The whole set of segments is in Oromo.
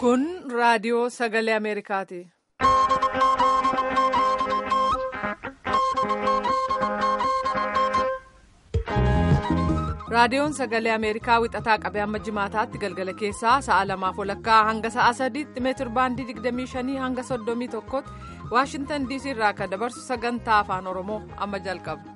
Kun raadiyoo sagalee Ameerikaati. Raadiyoon sagalee Ameerikaa wixataa qabee hamma jimaataatti galgala keessaa sa'a lamaaf walakkaa hanga sa'a sadiitti meetir baandii 25 hanga 31tti Waashintan DC irraa kan dabarsu sagantaa afaan Oromoo amma jalqaba.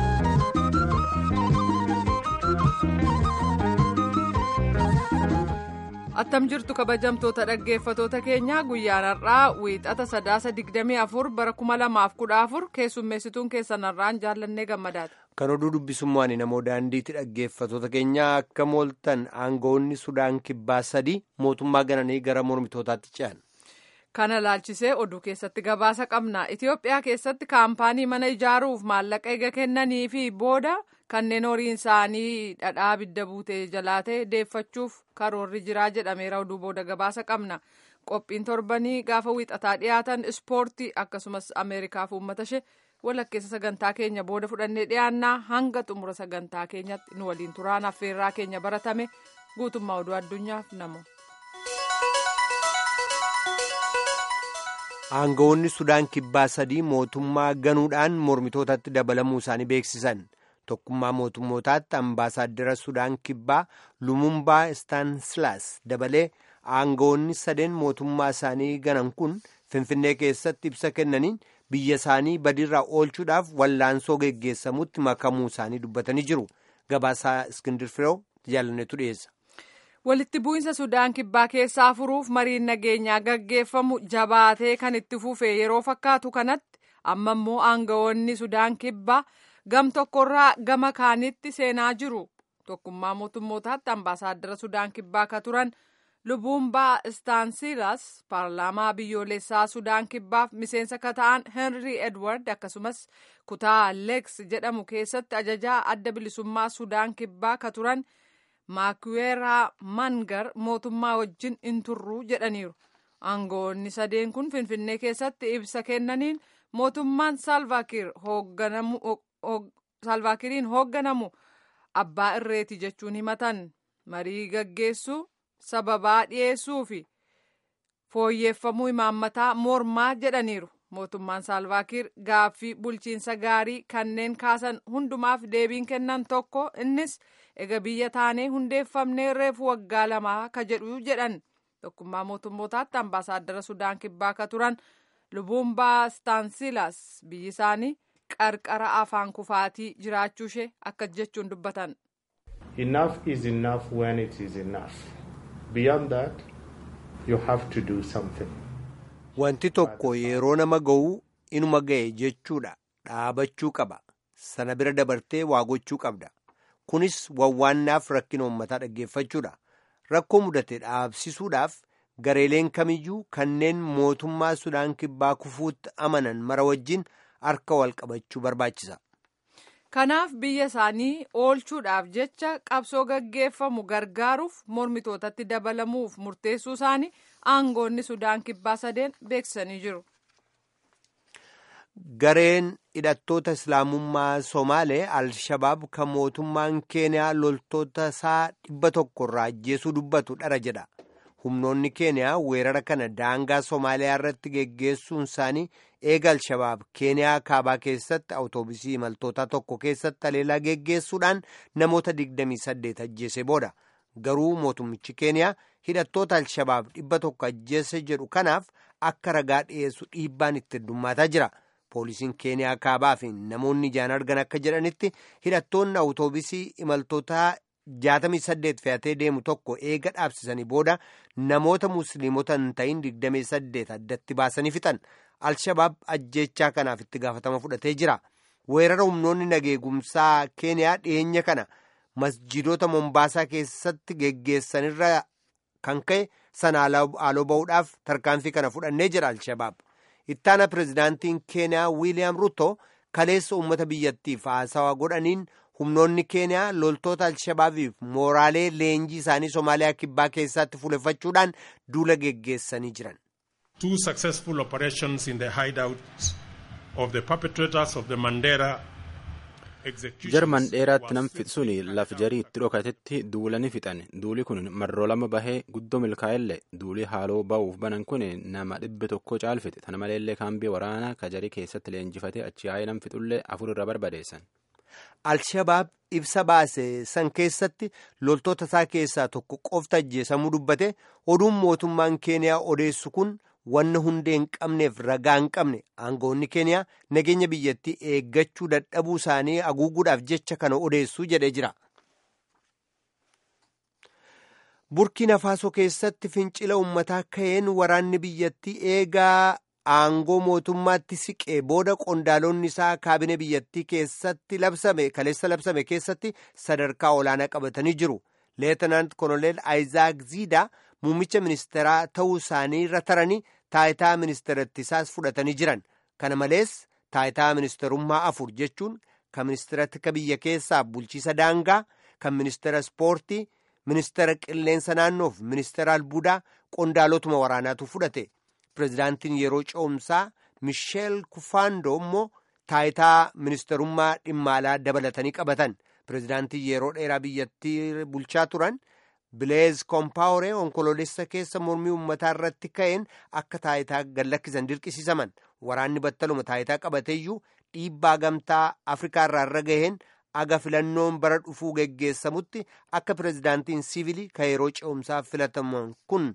Attam jirtu kabajamtoota dhaggeeffatoota keenyaa guyyaan har'aa wiixata sadaasa 24 bara 2014 keessummeessituun keessan har'aan jaallannee gammadaati. Kan oduu dubbisummaan namoo daandiitti dhaggeeffatoota keenyaa akka mooltan aangawoonni Sudaan kibbaa sadii mootummaa gananii gara mormitootaatti ce'an. Kana laalchisee oduu keessatti gabaasa qabna. Itoophiyaa keessatti kaampaanii mana ijaaruuf maallaqa eega kennanii fi booda kanneen horiin isaanii dhadhaa abidda buutee jalaa ta'e deeffachuuf karoorri jiraa jedhameera oduu booda gabaasa qabna. Qophiin torbanii gaafa wiixataa dhiyaatan ispoortii akkasumas Ameerikaaf uummata ishee walakkeessa sagantaa keenya booda fudhannee dhiyaannaa hanga xumura sagantaa keenyatti nu waliin turaan affeerraa keenya baratame guutummaa oduu addunyaaf namu. Aangawoonni Sudaan kibbaa sadii mootummaa ganuudhaan mormitootatti dabalamuu isaanii beeksisan. Tokkummaa mootummootaatti ambaasaaddara Sudaan kibbaa Lumumbaa Istaansilaas dabalee aangawoonni sadeen mootummaa isaanii ganan kun Finfinnee keessatti ibsa kennaniin biyya isaanii badiirraa oolchuudhaaf wallaansoo geggeessamutti makamuu isaanii dubbatanii jiru. Gabaasaa Iskindir Firoo jaalannetu dhiyeessa. walitti bu'iinsa sudaan kibbaa keessaa furuuf mariin nageenyaa gaggeeffamu jabaatee kan itti fufe yeroo fakkaatu kanatti amma immoo aangawoonni sudaan kibbaa gam tokkorraa gama kaanitti seenaa jiru tokkummaa mootummootaatti ambaasaaddara sudaan kibbaa ka turan lubuumbaa istaansilas paarlaamaa biyyoolessaa sudaan kibbaaf miseensa ka ta'an henry edward akkasumas kutaa leeks jedhamu keessatti ajajaa adda bilisummaa sudaan kibbaa ka turan. maakuweeraa mangar mootummaa wajjin hin turru jedhaniiru aangawoonni sadeen kun finfinnee keessatti ibsa kennaniin mootummaan saalvaakiriin hoogganamu abbaa irreeti jechuun himatan marii gaggeessuu sababaa dhiyeessuu fi fooyyeeffamuu imaammataa mormaa jedhaniiru mootummaan saalvaakiir gaaffii bulchiinsa gaarii kanneen kaasan hundumaaf deebiin kennan tokko innis ega biyya taanee hundeeffamnee reefu waggaa lamaa ka jedhu jedhan tokkummaa mootummootaatti ambaasaaddara sudaan kibbaa ka turan lubuumbaa istaansilaas biyyi isaanii qarqara afaan kufaatii jiraachuu ishee akka jechuun dubbatan. Enough is enough when it is enough. Beyond that, you have to do something. Wanti tokko yeroo nama ga'u inuma ga'e jechuudha dhaabachuu qaba sana bira dabartee waa gochuu qabda kunis wawwaannaaf rakkina uummataa dhaggeeffachuudha rakkoo mudate dhaabsisuudhaaf gareeleen kamiyyuu kanneen mootummaa sudaan kibbaa kufuutti amanan mara wajjin harka wal qabachuu barbaachisa. Kanaaf biyya isaanii oolchuudhaaf jecha qabsoo gaggeeffamu gargaaruuf mormitootatti dabalamuuf murteessuu isaanii aangoonni sudaan kibbaa sadeen beeksisanii jiru. Gareen hidhattoota islaamummaa Somaalee Al-Shabaab kan mootummaan Keeniyaa loltoota isaa dhibba tokko irraa ajjeesuu dubbatu dhara jedha. Humnoonni Keeniyaa weerara kana daangaa Somaaliyaa irratti geggeessuun isaanii eega Al-Shabaab Keeniyaa kaabaa keessatti awutoobisii imaltootaa tokko keessatti haleellaa geggeessuudhaan namoota 28 ajjeese booda. Garuu mootummichi Keeniyaa hidhattoota Al-Shabaab dhibba tokko ajjeese jedhu kanaaf akka ragaa dhiyeessu dhiibbaan itti heddummaataa jira. Poolisiin Keeniyaa kaabaa fi namoonni ijaan argan akka jedhanitti hidhattoonni awutoobisii imaltootaa 68 fe'atee deemu tokko eega dhaabsisanii booda namoota musliimota hin ta'in 28 addatti baasanii fixan. Al-Shabaab ajjechaa kanaaf itti gaafatama fudhatee jira. Weerara humnoonni nageegumsaa Keeniyaa dhiyeenya kana masjiidota Mombaasaa keessatti geggeessanirra kan ka'e sana haaloo ba'uudhaaf tarkaanfii kana fudhannee jira Al-Shabaab. Ittaana pirezidaantiin Keeniyaa Wiiliyaam Ruto kaleessa uummata biyyattiif haasawaa godhaniin humnoonni Keeniyaa loltoota Al-Shabaabiif mooraalee leenjii isaanii Somaaliyaa kibbaa keessatti fuuleffachuudhaan duula geggeessanii jiran. Two successful operations in the hideouts of the perpetrators of the Mandera jarman dheeraatti nam fixsuun laf jarii itti dhokatetti duulani fixan duuli kun marroo lama bahee guddoo milkaa'ellee duuli haaloo ba'uuf banan kun nama dhibbe tokko caalfite tana maleellee kaambii waraanaa ka jarii keessatti leenjifate achi yaa'ee nam fixullee afur irra barbadeessan. Alshabaab ibsa baase san keessatti loltoota isaa keessaa tokko qofta ajjeesamuu dubbate oduun mootummaan keeniyaa odeessu kun wanna hundee hin qabneef ragaa hin qabne aangawoonni keeniyaa nageenya biyyattii eeggachuu dadhabuu isaanii haguuguudhaaf jecha kana odeessuu jedhee jira. burkiina faasoo keessatti fincila ummataa ka'een waraanni biyyattii eegaa aangoo mootummaatti siqee booda qondaalonni isaa kaabine biyyattii keessatti labsame kaleessa labsame keessatti sadarkaa olaanaa qabatanii jiru leetanaant koloneel aayizaak ziidaa muummicha ministeeraa ta'uu isaanii irra taranii taayitaa ministeerattisaas fudhatanii jiran kana malees taayitaa ministeerummaa afur jechuun kan ministeera tika biyya keessaa bulchiisa daangaa kan ministeera ispoortii ministeera qilleensa naannoof ministeera albuudaa qondaalotuma waraanaatu fudhate pirezidaantiin yeroo ce'umsaa misheel kufaandoo immoo taayitaa ministeerummaa dhimma alaa dabalatanii qabatan pirezidaantiin yeroo dheeraa biyyattii bulchaa turan bileez koompaawuree onkoloolessa keessa mormii ummataa irratti ka'een akka taayitaa gallakkisan dirqisiisaman waraanni battaluma taayitaa qabateeyyuu dhiibbaa gamtaa afrikaa irraa irra gaheen aga filannoon bara dhufuu geggeessamutti akka pirezidaantiin siivilii ka yeroo ce'umsaa filataman kun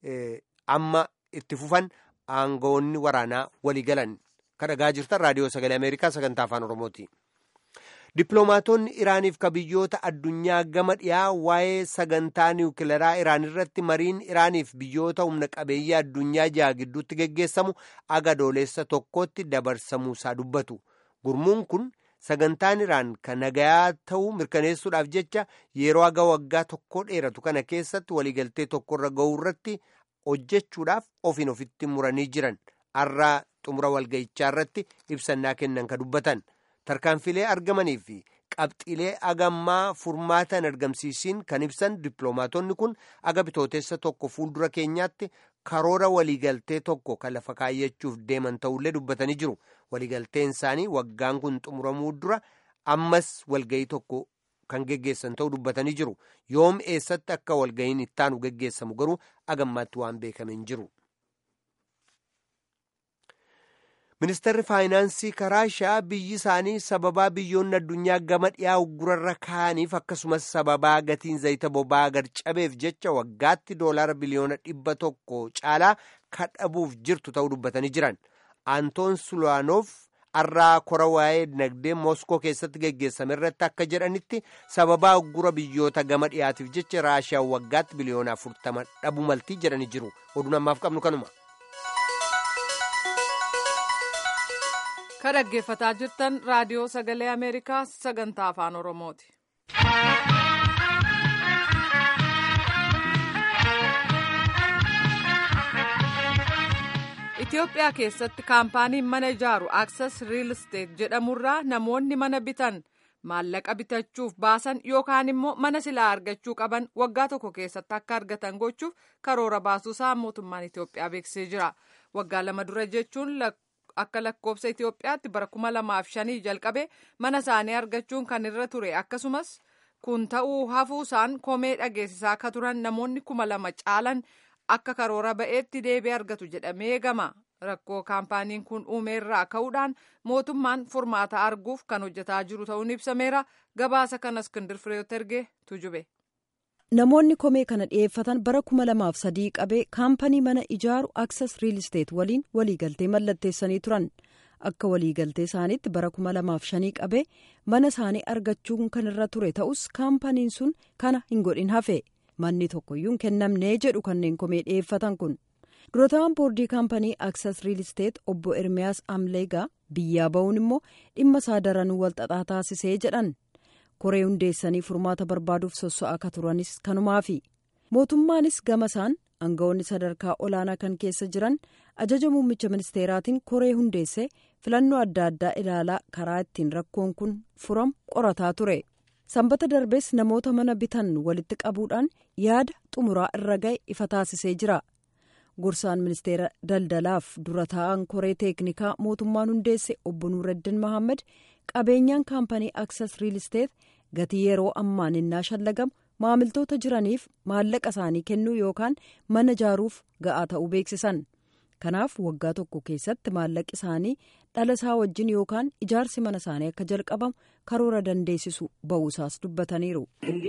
amma itti fufan aangawoonni waraanaa walii galan kan dhagaa jirtan raadiyoo sagalee ameerikaa sagantaa afaan oromooti. dippiloomaatonni iraaniif ka biyyoota addunyaa gama dhiyaa waa'ee sagantaa niwukilaraa iraan irratti mariin iraaniif biyyoota humna qabeeyyii addunyaa jaha gidduutti geggeessamu aga adoolessa tokkotti dabarsamuusaa dubbatu gurmuun kun sagantaan iraan kan nagayaa ta'uu mirkaneessuudhaaf jecha yeroo aga waggaa tokko dheeratu kana keessatti waliigaltee tokkorra ga'uu irratti hojjechuudhaaf ofiin ofitti muranii jiran har'a xumura walga'ichaa irratti ibsannaa kennan ka dubbatan. tarkaanfilee argamanii fi qabxiilee agammaa furmaatan argamsiisiin kan ibsan dippiloomaatonni kun aga bitootessa tokko fuuldura keenyaatti karoora waliigaltee tokko kan lafa kaayyachuuf deeman ta'ullee dubbatanii jiru waliigalteen isaanii waggaan kun xumuramuu dura ammas walgayii tokko kan geggeessan ta'uu dubbatanii jiru yoom eessatti akka walgayiin ittaanu geggeessamu garuu agammaatti waan beekameen jiru. ministeerri faayinaansii raashiyaa biyyi isaanii sababaa biyyoonni addunyaa gama dhiyaa uggurarra kaa'aniif akkasumas sababaa gatiin zayita boba'aa gad cabeef jecha waggaatti doolaara biliyoona dhibba tokko caalaa kadhabuuf jirtu ta'uu dubbatanii jiran antoon sulaanoof har'aa kora waa'ee dinagdee mooskoo keessatti geggeessame irratti akka jedhanitti sababaa uggura biyyoota gama dhiyaatiif jecha raashiyaa waggaatti biliyoona afurtama dhabuu maltii jedhanii jiru oduun ammaaf qabnu kanuma. ka dhaggeeffataa jirtan raadiyoo sagalee ameerikaa sagantaa afaan oromooti. Itoophiyaa keessatti kaampaaniin mana ijaaru Access Real Estate jedhamurraa namoonni mana bitan maallaqa bitachuuf baasan yookaan immoo mana silaa argachuu qaban waggaa tokko keessatti akka argatan gochuuf karoora baasuusaa mootummaan Itoophiyaa beeksisee jira. Waggaa lama dura jechuun akka lakkoofsa Itoophiyaatti bara kuma lamaaf shanii jalqabe mana isaanii argachuun kan irra ture akkasumas kun ta'uu hafuusaan komee dhageessisaa akka turan namoonni kuma lama caalan akka karoora ba'eetti deebii argatu jedhamee eegama rakkoo kaampaaniin kun uumeerraa ka'uudhaan mootummaan furmaata arguuf kan hojjetaa jiru ta'uun ibsameera gabaasa kana iskindir fireeyoot ergee tujube. namoonni komee kana dhiyeeffatan bara kuma lamaaf sadii qabee kaampanii mana ijaaru access real estate waliin waliigaltee mallatteessanii turan akka waliigaltee isaaniitti bara kuma lamaaf shanii qabee mana isaanii argachuun kan irra ture ta'us kaampaniin sun kana hin godhin hafe manni tokkoyyuu hin kennamnee jedhu kanneen komee dhiyeeffatan kun durataan boordii kaampanii access real estate obbo ermiyaas amleegaa biyyaa ba'uun immoo dhimma isaa daranuu walxaxaa taasisee jedhan. koree hundeessanii furmaata barbaaduuf sossa'aa akka turanis kanumaafi mootummaanis gama isaan aangawoonni sadarkaa olaanaa kan keessa jiran ajaja muummicha ministeeraatiin koree hundeesse filannoo adda addaa ilaalaa karaa ittiin rakkoon kun furamu qorataa ture sanbata darbees namoota mana bitan walitti qabuudhaan yaada xumuraa irra ga'e ifa taasisee jira gorsaan ministeera daldalaaf dura taa'an koree teeknikaa mootummaan hundeesse obbo nuureddin mahammad qabeenyaan kaampanii aksas riil isteet gatii yeroo ammaan innaa shallagamu maamiltoota jiraniif maallaqa isaanii kennuu yookaan mana ijaaruuf ga'aa ta'uu beeksisan kanaaf waggaa tokko keessatti maallaqi isaanii dhala isaa wajjin yookaan ijaarsi mana isaanii akka jalqabamu karoora dandeessisu ba'uusaas dubbataniiru.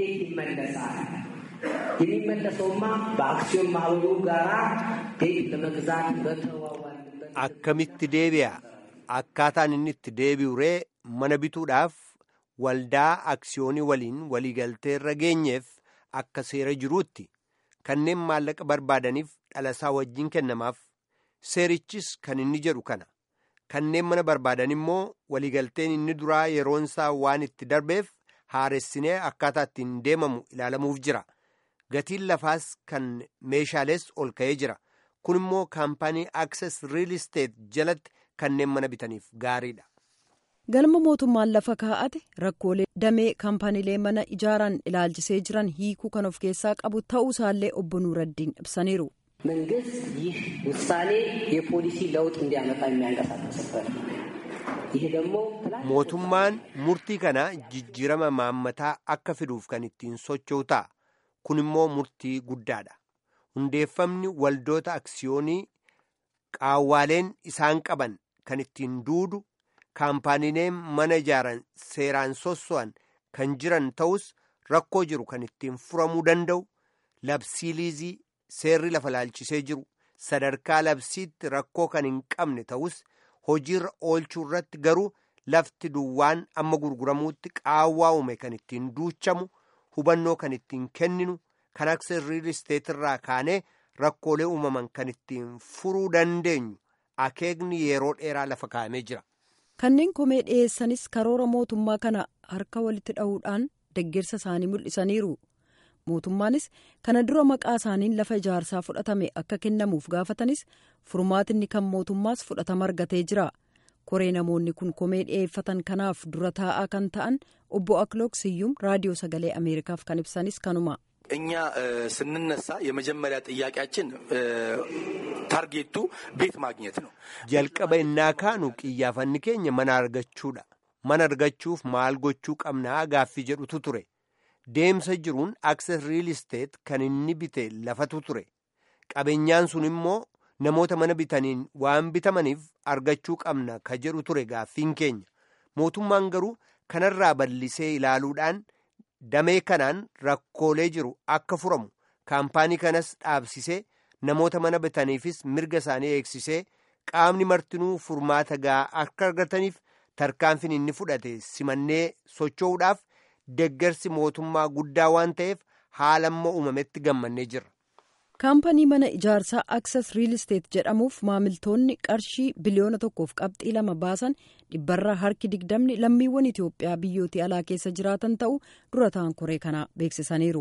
የሚመለሰውማ በአክሲዮን ማህበሩ ጋራ ቤት ለመግዛት በተዋዋልንበት akkamitti deebi'a akkaataan inni itti deebi'u ree mana bituudhaaf waldaa aksiyoonii waliin waliigaltee irra geenyeef akka seera jiruutti kanneen maallaqa barbaadaniif dhalasaa wajjin kennamaaf seerichis kan inni jedhu kana kanneen mana barbaadan immoo waliigalteen inni duraa yeroonsaa waan itti darbeef haaressinee akkaataa ittiin deemamu ilaalamuuf jira gatiin lafaas kan meeshaalees ol ka'ee jira kun immoo kaampaanii akses riil isteet jalatti kanneen mana bitaniif gaariidha. galma mootummaan lafa kaa'ate rakkoolee damee kaampaniilee mana ijaaran ilaalchisee jiran hiikuu kan of keessaa qabu ta'uu isaallee obbo Nuuraddiin ibsaniiru. መንግስት ይህ ውሳኔ የፖሊሲ ለውጥ እንዲያመጣ የሚያንቀሳቀስበት ነው። ይህ ደግሞ mootummaan murtii kana jijjiirama maammataa akka fiduuf kan ittiin socho'u ta'a kun immoo murtii guddaadha hundeeffamni waldoota aksiyoonii qaawwaaleen isaan qaban kan ittiin duudu kaampaaniileen mana ijaaran seeraan sosso'an kan jiran ta'us rakkoo jiru kan ittiin furamuu danda'u labsii liizii seerri lafa laalchisee jiru sadarkaa labsiitti rakkoo kan hin qabne ta'us hojiirra oolchuu irratti garuu lafti duwwaan amma gurguramuutti qaawwaa uume kan ittiin duuchamu hubannoo kan ittiin kenninu kan akka riil isteet irraa kaanee rakkoolee uumaman kan ittiin furuu dandeenyu akeekni yeroo dheeraa lafa kaa'amee jira. kanneen komee dhiyeessanis karoora mootummaa kana harka walitti dha'uudhaan deeggarsa isaanii mul'isaniiru mootummaanis kana dura maqaa isaaniin lafa ijaarsaa fudhatame akka kennamuuf gaafatanis furmaatinni kan mootummaas fudhatama argatee jira koree namoonni kun komee dhiyeeffatan kanaaf dura taa'aa kan ta'an obbo aklook siyyum raadiyoo sagalee ameerikaaf kan ibsanis kanuma. እኛ ስንነሳ የመጀመሪያ ጥያቄያችን ታርጌቱ ቤት ማግኘት ነው። jalqaba innaa kaanu qiyyaafanni keenya mana argachuudha mana argachuuf maal gochuu qabnaa gaaffii jedhutu ture deemsa jiruun akses riil isteet kan inni bite lafatu ture qabeenyaan sun immoo namoota mana bitaniin waan bitamaniif argachuu qabna ka jedhu ture gaaffiin keenya mootummaan garuu kanarraa bal'isee ilaaluudhaan damee kanaan rakkoolee jiru akka furamu kaampaanii kanas dhaabsisee namoota mana bitaniifis mirga isaanii eegsisee qaamni martinuu furmaata gahaa akka argataniif tarkaanfiin inni fudhate simannee socho'uudhaaf deggersi mootummaa guddaa waan ta'eef haala amma uumametti gammannee jirra. kaampanii mana ijaarsaa aksas riil isteet jedhamuuf maamiltoonni qarshii biliyoona tokkoof qabxii lama baasan dhibbarraa harki digdamni lammiiwwan itiyoophiyaa biyyooti alaa keessa jiraatan ta'uu dura ta'an koree kanaa beeksisaniiru.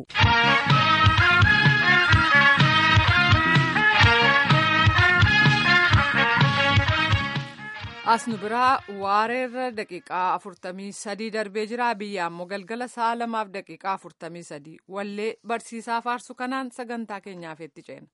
as nu biraa waareerra daqiiqaa afurtamii sadii darbee jira biyya ammoo galgala sa'a lamaaf daqiiqaa afurtamii sadii wallee barsiisaa faarsu kanaan sagantaa keenyaaf itti ceena.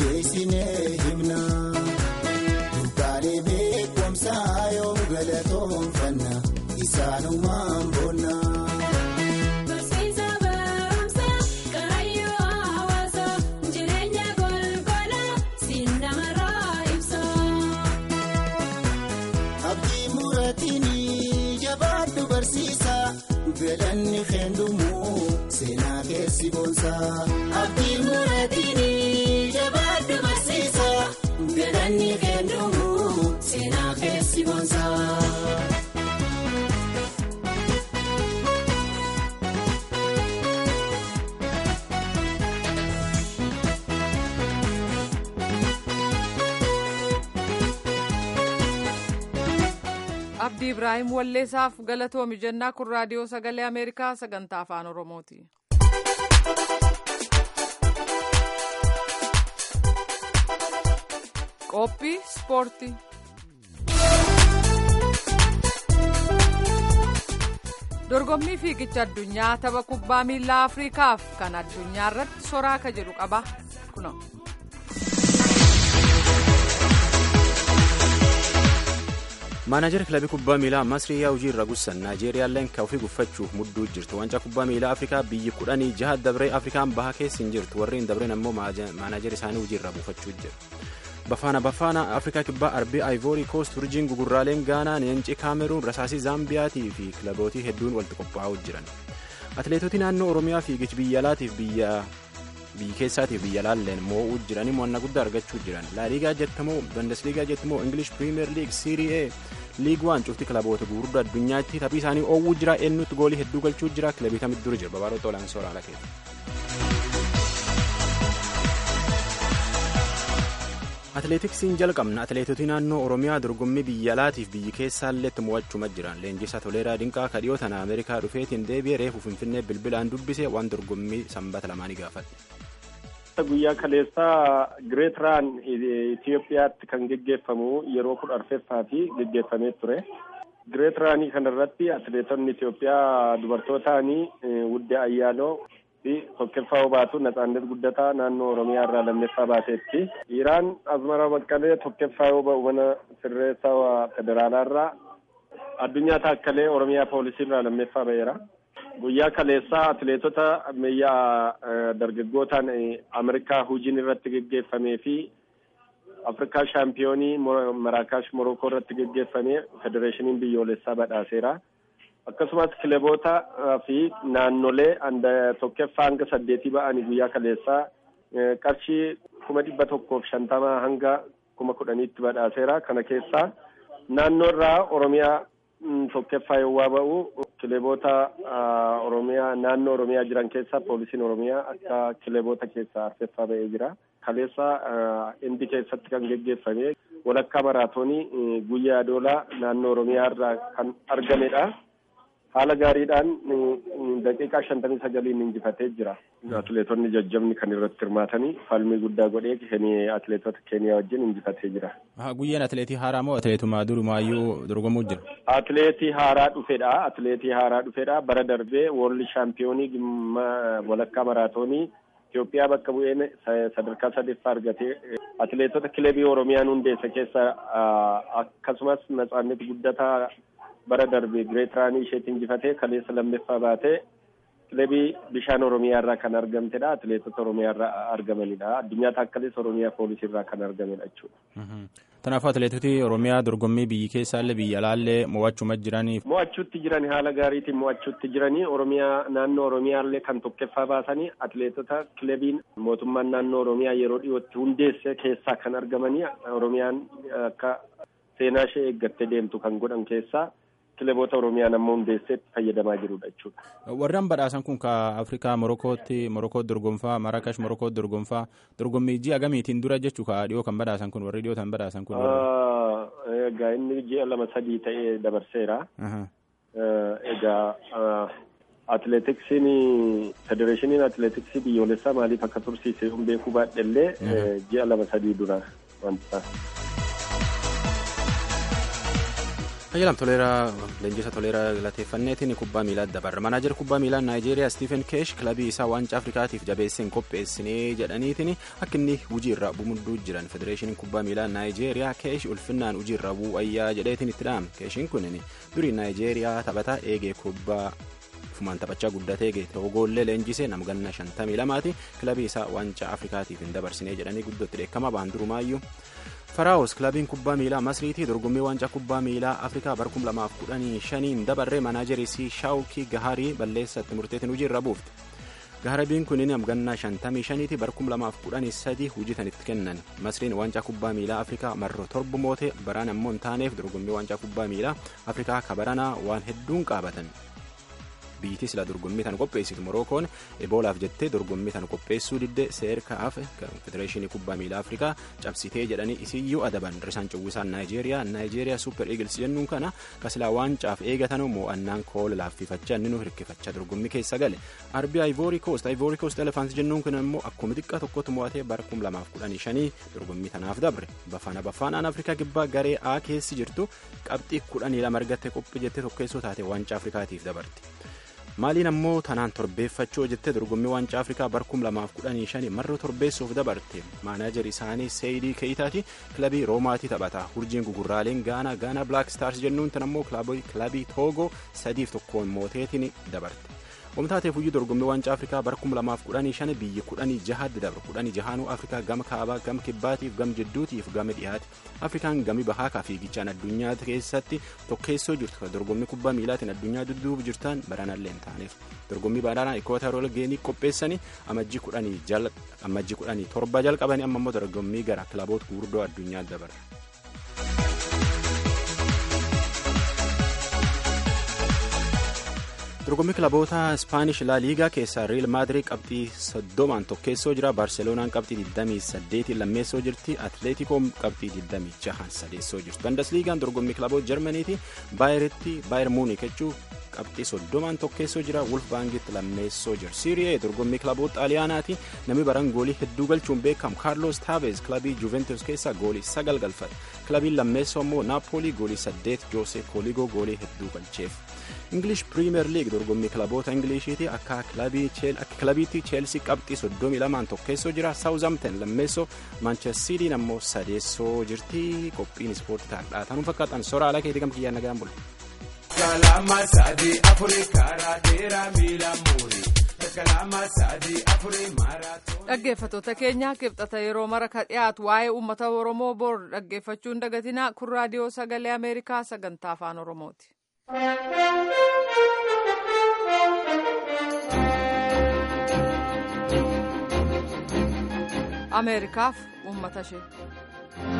Beekumsa yoo galatoon. kanumaan boonna. Abdii muratiin jabaadhu barsiisa galanni kennumu seenaa keessi boonsa. Abdii muratiin jabaadhu barsiisa galanni kennumu seenaa keessi boonsa. abdii ibraahim walleessaaf galatoomi jennaa kun raadiyoo sagalee ameerikaa sagantaa afaan oromooti. qophii ispoortii. dorgommii fiigicha addunyaa tapha kubbaa miilaa afriikaaf kan addunyaa irratti soraaka jedhu qaba kuno. maanaajeri kilabii kubbaa miilaa masrii yaa hojii irra gussan naajeeriyaalleen ka ofii guffachuuf mudduu jirtu wancaa kubbaa miilaa afrikaa biyyi kudhanii jaha dabree afrikaan baha keessa hin jirtu warreen dabreen ammoo maanaajeri isaanii hojii irra buufachuu jira bafaana bafaana afrikaa kibbaa arbii aayivoorii koost urjiin gugurraaleen gaanaa leencii kaameruun rasaasii zaambiyaatii fi kilabootii hedduun walitti qophaa'uu jiran atileetota naannoo oromiyaa fiigichi biyya alaatiif biyya biyyi keessaatiif biyya laalleen moo'uu jiranii mo'annaa guddaa argachuu jiran laaliigaa jettamoo bundesliigaa jettamoo ingilish piriimeer liig siirii ee liig waan cufti kilaboota gurguddaa addunyaatti taphii isaanii oowwuu jira eenyutti goolii hedduu galchuu jira kilabii kamitti dura jira babaarota olaanaa sooraalaa keessa. atileetiksiin jalqabna atileetota naannoo oromiyaa dorgommii biyya alaatiif biyyi keessaalleetti mo'achuma jiran leenjisaa toleeraa dinqaa kadhiyoo tana ameerikaa dhufeetiin deebi'ee reefu finfinnee bilbilaan dubbise waan dorgommii sanbata lamaanii gaafadhe. guyyaa kaleessaa gireet raan Itoophiyaatti kan geggeeffamu yeroo kudha arfeffaa fi geggeeffamee ture. Gireet raanii kanarratti atileetonni Itoophiyaa dubartootaanii Wuddee Ayyaanoo fi tokkoffaa baatu Natsaannet Guddataa naannoo Oromiyaa irraa lammeeffaa baateetti. Dhiiraan Azmara Baqqalee tokkoffaa yoo ba'u mana sirreessaa federaalaa irraa addunyaa taakkalee Oromiyaa poolisii irraa lammeeffaa ba'eera. guyyaa kaleessaa atileetota biyya dargaggootaan Ameerikaa hujiin irratti geggeeffamee fi Afrikaa shaampiyoonii Maraakaash Morokoo irratti geggeeffamee federeeshiniin biyyoolessaa badhaaseera. Akkasumas kilaboota fi naannolee tokkoffaa hanga saddeetii ba'anii guyyaa kaleessaa qarshii kuma dhibba tokkoof shantamaa hanga kuma kudhaniitti badhaaseera. Kana keessaa naannoo irraa Oromiyaa tokkoffaa yoo ba'u kilaboota oromiyaa naannoo oromiyaa jiran keessa poolisiin oromiyaa akka kilaboota keessaa arfeffaa ba'ee jira. Kaleessa indi keessatti kan geggeeffame walakkaa maraatoonii guyyaa adoolaa naannoo oromiyaa irraa kan argamedha. Haala gaariidhaan daqiiqaa shantamii sagaliin injifatee jira. Atileetonni jajjabni kan irratti hirmaatanii falmii guddaa godhee atileetota keeniyaa wajjin injifatee jira. Guyyaan atileetii haaraa moo atileetuma durumaayyuu dorgomuu jira? Atileetii haaraa dhufedha. Atileetii haaraa dhufedha. Bara darbee woorli shaampiyoonii walakkaa maraatoonii Itoophiyaa bakka bu'een sadarkaa sadaffaa argatee atileetota kilabii Oromiyaan hundeesse keessa akkasumas Natsaannet Guddataa bara darbe gireet raanii isheetti injifatee kaleessa lammeeffaa baatee kilabii bishaan oromiyaa irraa kan argamtedha atileetota oromiyaa irraa argamanidha addunyaa taakkalees oromiyaa poolisii irraa kan argamedha jechuudha. Kanaafuu atileetoti oromiyaa dorgommii biyyi keessaallee biyya alaallee mo'achuma jiranii. Mo'achuutti jiranii haala gaariitiin mo'achuutti jiranii oromiyaa naannoo oromiyaallee kan tokkoffaa baasanii atileetota kilabiin mootummaan naannoo oromiyaa yeroo dhiyootti hundeesse keessaa kan argamanii oromiyaan akka seenaa ishee eeggattee deemtu kan godhan keessaa. kilaboota oromiyaa nama hundeesseetti fayyadamaa jirudha jechuudha. Warreen badhaasan kun ka Afrikaa Morokootti Morokootti dorgomfaa Marakash Morokootti dorgomfaa dorgommii ji'a gamiitiin dura jechuu ka dhiyoo kan badhaasan kun warri dhiyoo kan badhaasan kun. Egaa inni ji'a lama sadii ta'ee dabarseera. Egaa atileetiksiin federeeshiniin atileetiksii biyyoolessaa maaliif akka tursiise hin beekuu baadhellee ji'a lama sadii dura wanta. Ayyalam toleeraa leenjisa toleeraa galateeffanneetiin kubbaa miilaa dabarra manaajer kubbaa miilaa naayijeeriyaa Stephen Keesh kilabii isaa waancaa Afrikaatiif jabeesseen qopheessinee jedhaniitiin akka inni hujii irraa bumudduu jiran federeeshiniin kubbaa miilaa naayijeeriyaa Keesh ulfinnaan hujii irraa bu'ayyaa jedheetiin itti dhahame Keeshiin kun durii naayijeeriyaa taphataa eegee kubbaa fumaan taphachaa guddatee togoollee leenjisee nama ganna shantamii lamaati kilabii isaa waancaa Afrikaatiif hin dabarsinee jedhanii guddootti dheekkama ba'an durumaayyuu. faraawus kilabiin kubbaa miilaa masriitii dorgommii waancaa kubbaa miilaa afrikaa bara 2015 dabarree manaajerisii shaawukii gaharii balleessatti murteetiin hojii irra buufte gaharabiin kunin amgannaa 55ti bara 2013 hojjetan itti kennan masriin waancaa kubbaa miilaa afrikaa marro torba moote baraan ammoo hin taaneef dorgommii waancaa kubbaa miilaa afrikaa kabaranaa waan hedduun qaabatan. biitii sila dorgommii tan qopheessitu morookoon eboolaaf jettee dorgommii tan qopheessuu didde seerkaaf federeeshinii kubbaa miilaa afrikaa cabsitee jedhanii isiyyuu adaban risaan cowwisaan naayijeeriyaa naayijeeriyaa suuper eagles jennuun kana kasilaa waancaaf eegatan mo'annaan koola laaffifachaa inni nu hirkifachaa dorgommii keessa gale arbii ayivoorii koost ayivoorii koost elefaans jennuun kun immoo akkuma xiqqaa tokkotti mo'atee bara 2015 dorgommii tanaaf dabre bafaana bafaanaan afrikaa kibbaa garee a keessi jirtu qabxii 12 argatte qophii jettee tokkeessoo taate waancaa afrikaatiif dabarti. maaliin ammoo tanaan torbeeffachuu jettee dorgommii waancaa afrikaa bara 2015 marra torbeessuuf dabarte maanaajar isaanii seeyidii keeyitaati kilabii roomaatii taphata hurjiin gugurraaleen gaanaa gaanaa blaak staars jennuun tan ammoo kilabii toogoo sadiif tokkoon mooteetiin dabarte Omtaateef hojii dorgommii waancaa Afrikaa bara 2015 biyyi 16 dabre 16 Afrikaa gama kaabaa gama kibbaatiif gama jidduutiif gama dhiyaate Afrikaan gami bahaa fiigichaan addunyaa keessatti tokkeessoo jirtu dorgommii kubbaa miilaatiin addunyaa dudduuba jirtan baranallee hin taaneef dorgommii baranaa ikootarool geenii qopheessanii amajjii 17 jalqabanii amma immoo dorgommii gara kilaboota gurguddoo addunyaa dabarre. dorgommii kilaboota ispaanish laa liigaa keessaa riil maadirii qabxii soddomaan tokkeessoo jira baarseloonaan qabxii 28 lammeessoo jirti atleetikoon qabxii 26 sadeessoo jirtu bandasliigaan dorgommii kilaboota jarmaniiti baayeritti baayer muunik jechuu qabxii soddomaan tokkeessoo jira wulfbaangitti lammeessoo jira siiriyee dorgommii kilaboota xaaliyaanaati namni baran goolii hedduu galchuun beekamu kaarlos taaveez kilabii juventus keessaa goolii sagal galfate kilabiin lammeessoo immoo naapoolii goolii saddeet joose kooliigoo goolii hedduu galcheef. ingilish piriimeer liig dorgommii kilaboota ingiliishiiti akka kilabiitti cheelsii qabxii soddomii lamaan tokkeessoo jira saawuzamten lammeessoo maanchestiidiin ammoo sadeessoo jirti qophiin ispoortii taadhaa tanuu fakkaatan sora alaa keetii gam kiyyaan nagaan bula. Kalama sadii afurii karaa dheeraa miila muurii. dhaggeeffatoota keenya kibxata yeroo mara ka dhiyaatu waa'ee uummata oromoo bor dhaggeeffachuun dagatinaa kun raadiyoo sagalee ameerikaa sagantaa afaan oromooti. ameerikaaf uummata ishee.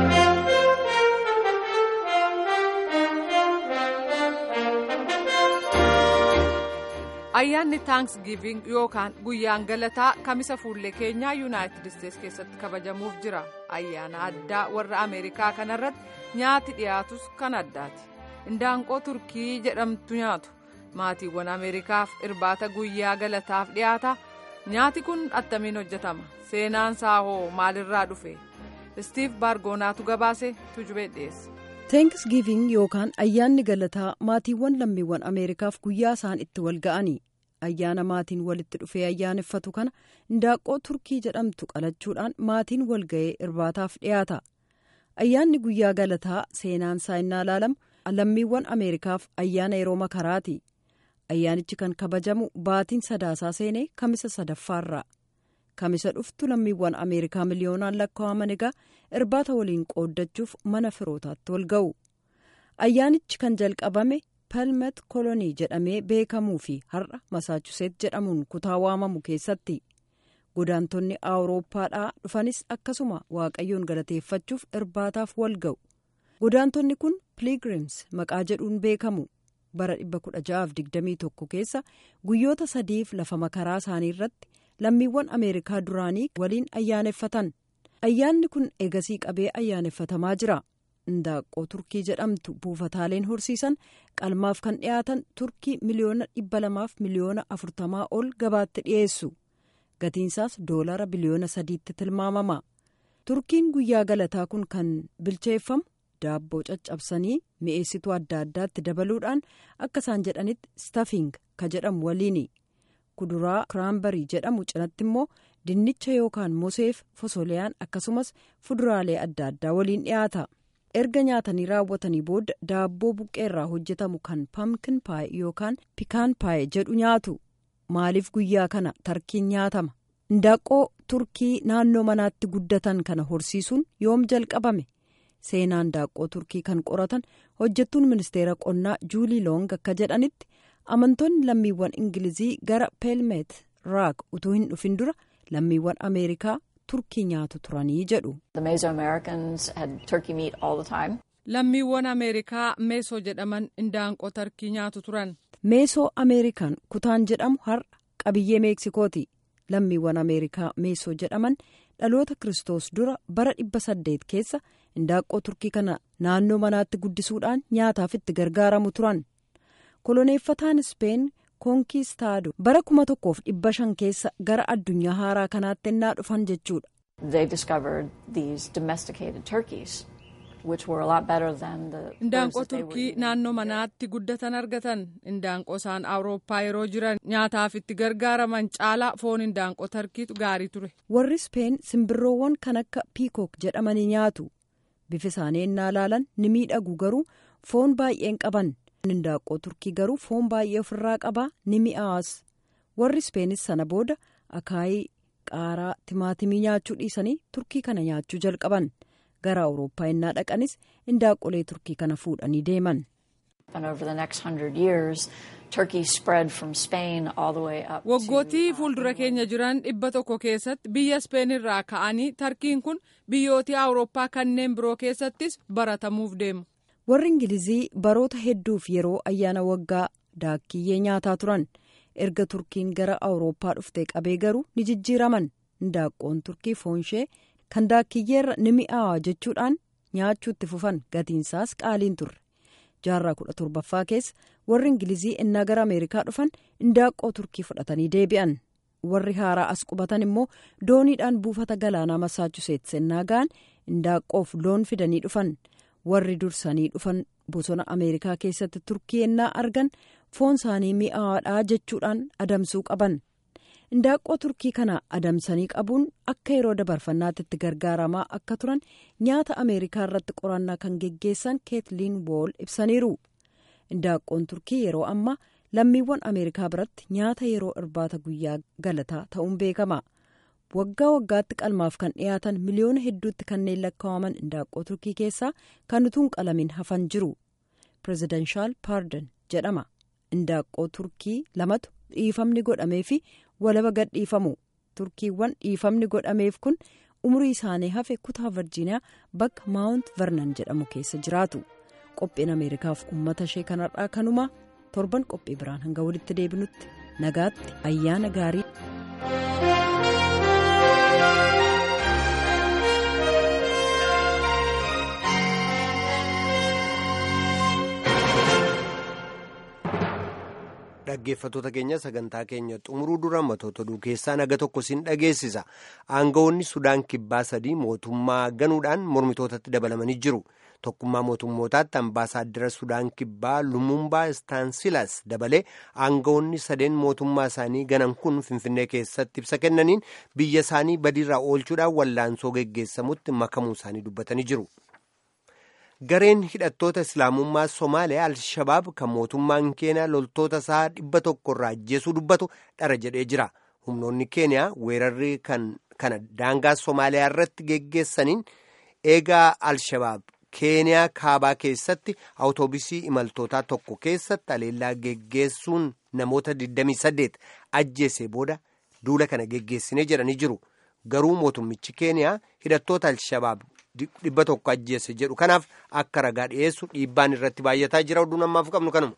ayyaanni taansgiiving yookaan guyyaan galataa kamisa fuullee keenyaa yuunaayitid isteets keessatti kabajamuuf jira ayyaana addaa warra ameerikaa kanarratti nyaati dhiyaatus kan addaati indaanqoo turkii jedhamtu nyaatu maatiiwwan ameerikaaf irbaata guyyaa galataaf dhiyaata nyaati kun attamiin hojjetama seenaan saahoo maalirraa dhufe istiif baargoonaatu gabaase tujubee dhiyeesse. teenkisgiiving yookaan ayyaanni galataa maatiiwwan lammiiwwan ameerikaaf guyyaa isaan itti wal ga'anii ayyaana maatiin walitti dhufee ayyaaneffatu kana indaaqqoo turkii jedhamtu qalachuudhaan maatiin wal ga'ee irbaataaf dhiyaata ayyaanni guyyaa galataa seenaan isaa innaa ilaalamu lammiiwwan ameerikaaf ayyaana yeroo makaraati ayyaanichi kan kabajamu baatiin sadaasaa seenee kamisa sadaffaarraa kamisa dhuftu lammiiwwan ameerikaa miliyoonaan lakkaa'aman egaa irbaata waliin qooddachuuf mana firootaatti wal ga'u ayyaanichi kan jalqabame palmet kolonii jedhamee beekamuu fi har'a masaachuseet jedhamuun kutaa waamamu keessatti godaantonni awurooppaadhaa dhufanis akkasuma waaqayyoon galateeffachuuf irbaataaf wal ga'u godaantonni kun piligrims maqaa jedhuun beekamu bara 1621 keessa guyyoota sadiif lafa makaraa isaanii irratti lammiiwwan ameerikaa duraanii waliin ayyaaneffatan ayyaanni kun eegasii qabee ayyaaneffatamaa jira indaaqqoo turkii jedhamtu buufataaleen horsiisan qalmaaf kan dhiyaatan turkii miliyoona dhibba lamaaf miliyoona afurtamaa ol gabaatti dhiyeessu gatiinsaas doolara biliyoona sadiitti tilmaamama turkiin guyyaa galataa kun kan bilcheeffamu daabboo caccabsanii mi'eessituu adda addaatti dabaluudhaan akka isaan jedhanitti stafing ka jedhamu waliini kuduraa kiraanbarii jedhamu cinatti immoo dinnicha yookaan moseef fosoliyaan akkasumas fuduraalee adda addaa waliin dhiyaata erga nyaatanii raawwatanii booda daabboo buqqeerraa hojjetamu kan pamkin paaye yookaan pikaan paaye jedhu nyaatu maaliif guyyaa kana tarkiin nyaatama indaaqqoo turkii naannoo manaatti guddatan kana horsiisuun yoom jalqabame seenaan daaqqoo turkii kan qoratan hojjettuun ministeera qonnaa juulii loong akka jedhanitti amantoonni lammiiwwan ingilizii gara peelmeet raak utuu hin dhufin dura lammiiwwan ameerikaa turkii nyaatu turanii jedhu. lammiiwwan ameerikaa meesoo jedhaman indaanqoo tarkii nyaatu turan. meesoo ameerikaan kutaan jedhamu har'a qabiyyee meeksikooti lammiiwwan ameerikaa meesoo jedhaman dhaloota kiristoos dura bara dhibba saddeet keessa indaaqqoo turkii kana naannoo manaatti guddisuudhaan nyaataaf itti gargaaramu turan koloneeffataan ispeen koonkistaado bara kuma tokkoof dhibba shan keessa gara addunyaa haaraa kanaatti ennaa dhufan jechuudha. indaanqoo turkii naannoo manaatti guddatan argatan indaanqoo isaan awurooppaa yeroo jiran nyaataaf itti gargaaraman caalaa foon indaanqoo tarkiitu gaarii ture. warri ispeen simbirroowwan kan akka piikook jedhamanii nyaatu bifa isaanii ennaa ilaalan ni miidhagu garuu foon baay'een qaban indaanqoo turkii garuu foon baay'ee ofirraa qabaa ni mi'aawas warri ispeenis sana booda akaayii qaaraa timaatimii nyaachuu dhiisanii turkii kana nyaachuu jalqaban. gara awurooppaa ennaa dhaqanis indaanqolee turkii kana fuudhanii deeman. waggootii fuuldura keenya jiran dhibba tokko keessatti biyya ispeen irraa ka'anii tarkiin kun biyyootii awurooppaa kanneen biroo keessattis baratamuuf deemu. warri ingilizii baroota hedduuf yeroo ayyaana waggaa daakkiyyee nyaataa turan erga turkiin gara awurooppaa dhuftee qabee garuu ni jijjiiraman indaanqoon turkii foonshee. kan daakkiyyeerra ni mi'aawa jechuudhaan nyaachuutti fufan gatiinsaas qaaliin turre jaarraa kudha torbaffaa keessa warri ingilizii ennaa gara ameerikaa dhufan indaaqqoo turkii fudhatanii deebi'an warri haaraa as qubatan immoo dooniidhaan buufata galaanaa masaachuseets ennaa ga'an indaaqqoof loon fidanii dhufan warri dursanii dhufan bosona ameerikaa keessatti turkii ennaa argan foon isaanii mi'aawaadhaa jechuudhaan adamsuu qaban. indaaqqoo turkii kana adamsanii qabuun akka yeroo dabarfannaatti itti gargaaramaa akka turan nyaata ameerikaa irratti qorannaa kan geggeessan keetliin wool ibsaniiru indaaqqoon turkii yeroo ammaa lammiiwwan ameerikaa biratti nyaata yeroo irbaata guyyaa galataa ta'uun beekama waggaa waggaatti qalmaaf kan dhiyaatan miliyoona hedduutti kanneen lakkaa'aman indaaqqoo turkii keessaa kan utuun qalamin hafan jiru pirezidanshaal paardan jedhama indaaqqoo turkii lamatu dhiifamni godhamee fi walaba gadhiifamu turkiiwwan dhiifamni godhameef kun umurii isaanii hafe kutaa virjiiniyaa bakka maawunt vernan jedhamu keessa jiraatu qophiin ameerikaaf uummata ishee kanarraa kanuma torban qophii biraan hanga walitti deebinutti nagaatti ayyaana gaarii. dhaggeeffattoota keenya sagantaa keenya xumuruu dura matoota oduu keessaa naga tokko siin dhageessisa aangawoonni sudaan kibbaa sadii mootummaa ganuudhaan mormitootatti dabalamanii jiru tokkummaa mootummootaatti ambaasaaddara sudaan kibbaa lumumbaa istaansilas dabalee aangawoonni sadeen mootummaa isaanii ganan kun finfinnee keessatti ibsa kennaniin biyya isaanii badiirraa oolchuudhaan wallaansoo geggeessamutti makamuu isaanii dubbatanii jiru. gareen hidhattoota islaamummaa somaaliyaa al-shabaab kan mootummaan keeniyaa loltoota isaa dhibba tokko irraa ajjeesuu dubbatu dhara jedhee jira humnoonni keeniyaa weerarri kana daangaa somaaliyaa irratti geggeessaniin eegaa al-shabaab keeniyaa kaabaa keessatti awutoobisii imaltootaa tokko keessatti aleellaa geggeessuun namoota 28 ajjeesee booda duula kana geggeessinee jedhanii jiru garuu mootummichi keeniyaa hidhattoota al-shabaab dhibba tokko ajjeesse jedhu kanaaf akka ragaa dhiyeessu dhiibbaan irratti baay'ataa jira oduun ammaaf qabnu kanuma.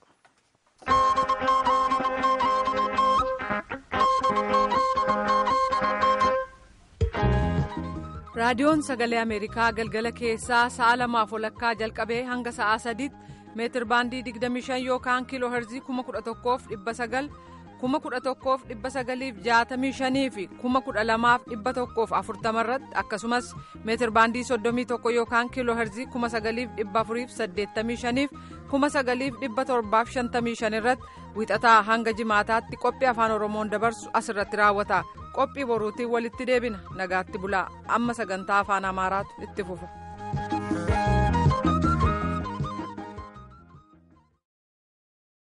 raadiyoon sagalee ameerikaa galgala keessaa sa'a lamaaf walakkaa jalqabee hanga sa'aa sadiitti meetir baandii 25 yookaan kiiloo herzii 11,900 kuma kudha tokkoof dhibba sagaliif jaatamii shanii fi kuma kudha lamaaf dhibba tokkoof afurtama irratti akkasumas meetir baandii soddomii tokko yookaan kiiloo herzii kuma sagaliif dhibba afuriif saddeettamii shaniif kuma sagaliif dhibba torbaaf shantamii shan irratti wixataa hanga jimaataatti qophii afaan oromoon dabarsu asirratti raawwata qophii boruutiin walitti deebina nagaatti bulaa amma sagantaa afaan amaaraatu itti fufa.